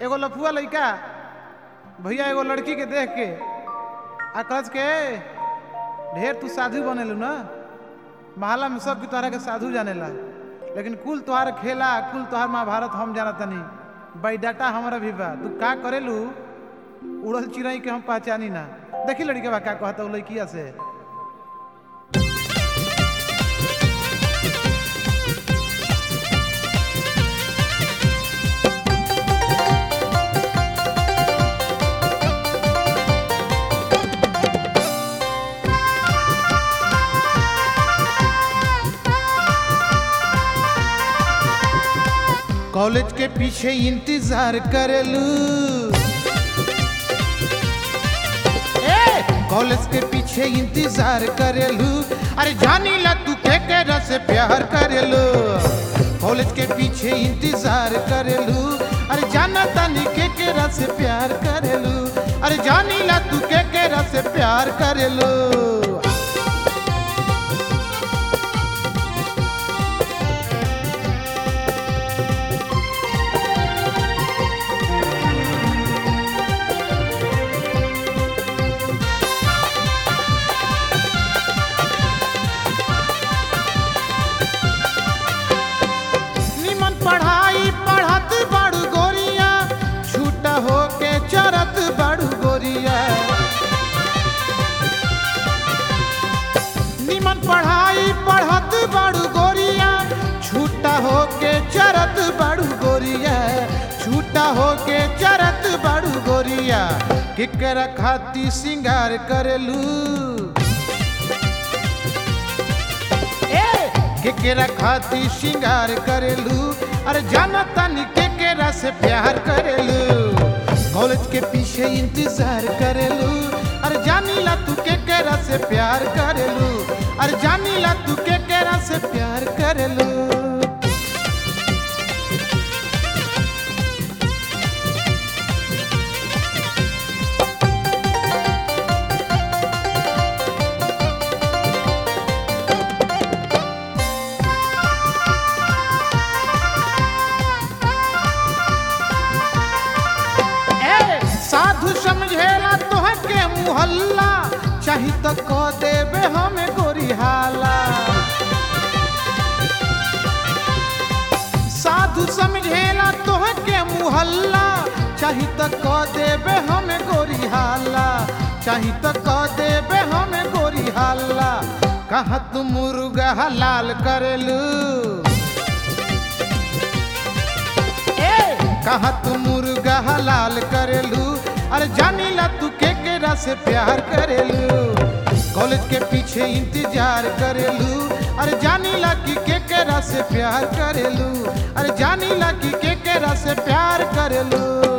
एगो लफुआ लइका भैया एगो लड़की के देख के आ कहत के ढेर तू साधु बनेलू ना महला में सब की तोहरा के साधु जानेला लेकिन कुल तोहार खेला कुल तोहार महाभारत हम जाना तनी बायोडाटा हमारा भी बा तू का करेलू उड़ल चिड़ई के हम पहचानी ना देखी लड़के बा का कहता उ लड़किया से कॉलेज के पीछे इंतजार करेलू ए कॉलेज के पीछे इंतजार करेलू अरे जानी ला तू के केरा से प्यार करेलू कॉलेज के पीछे इंतजार करेलू अरे जाना तानी के केरा से प्यार करेलू अरे जानी ला तू के केरा से प्यार करेलू निमन पढ़ाई पढ़त बड़ू गोरिया छूटा होके चरत बड़ू गोरिया निमन पढ़ाई पढ़त बड़ू गोरिया छूटा होके चरत बड़ू गोरिया छूटा होके चरत बड़ू गोरिया केकरा खाती सिंगार करेलू ए केकरा खाती श्रृंगार करेलू अरे जाना तानी केकरा से प्यार करेलू कॉलेज के पीछे इंतजार करेलू अरे जानी ला तू केकरा से प्यार करेलू अरे जानी ला तू केकरा से प्यार करेलू ए साधु समझेला तोह के मुहल्ला चाही तो कह देबे हमें गोरी हाला साधु समझेला तोह के मुहल्ला चाही तो कह देबे हमें गोरी हाला चाही तो कह देबे हमें गोरी हाला कहा तू मुर्गा हलाल करेलू ए कहा तू मुर्गा हलाल करेलू अरे जानी ला तू के केरा से प्यार करेलू कॉलेज के पीछे इंतजार करेलू अरे जानी ला कि के केरा से प्यार करेलू अरे जानी ला कि के केरा से प्यार करेलू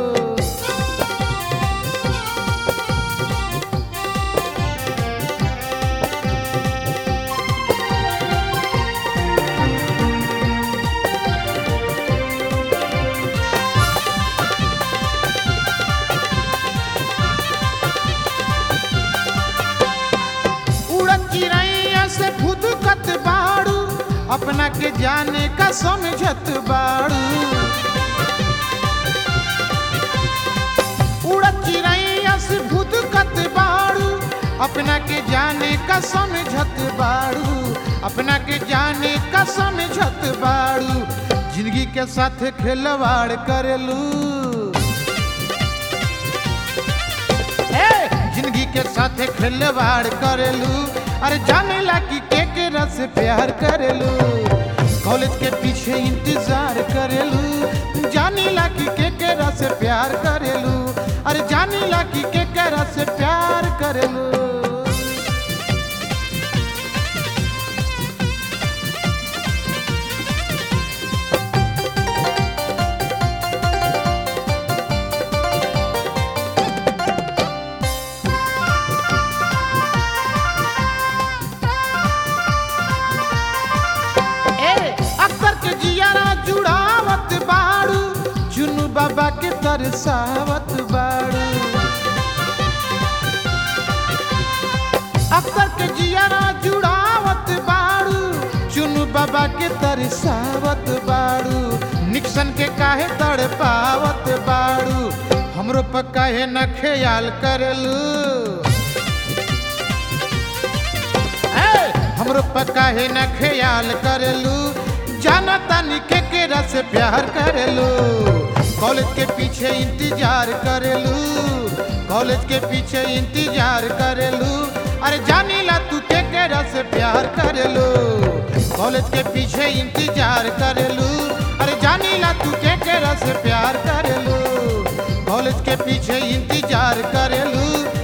उड़न चिड़ैया से फुदकत बाड़ू अपना के जाने का समझत बाड़ू उड़न चिड़ैया से फुदकत बाड़ू अपना के जाने का समझत बाड़ू अपना के जाने का समझत बाड़ू जिंदगी के साथ खिलवाड़ करेलू ए जिंदगी के साथ खिलवाड़ करेलू अरे जाने ला कि के केरा से प्यार करेलू कॉलेज के पीछे इंतजार करेलू जाने ला कि के केरा से प्यार करेलू अरे जाने ला कि के केरा से प्यार करेलू ए अक्सर के जियारा जुड़ावत बाड़ू चुनु बाबा के तरसावत बाड़ू अक्सर के जियारा जुड़ावत बाड़ू चुनु बाबा के तरसावत बाड़ू निक्सन के काहे तड़ पावत बाड़ू हमरो पर काहे न ख्याल करलू ए, हमरो पर काहे न ख्याल करलू जाना तानी के केरा से प्यार करलू कॉलेज के पीछे इंतजार करलू कॉलेज के पीछे इंतजार करलू अरे जानी ला तू के केरा से प्यार करलू कॉलेज के पीछे इंतजार करलू अरे जानी ला तू के केरा से प्यार करलू कॉलेज के पीछे इंतजार करलू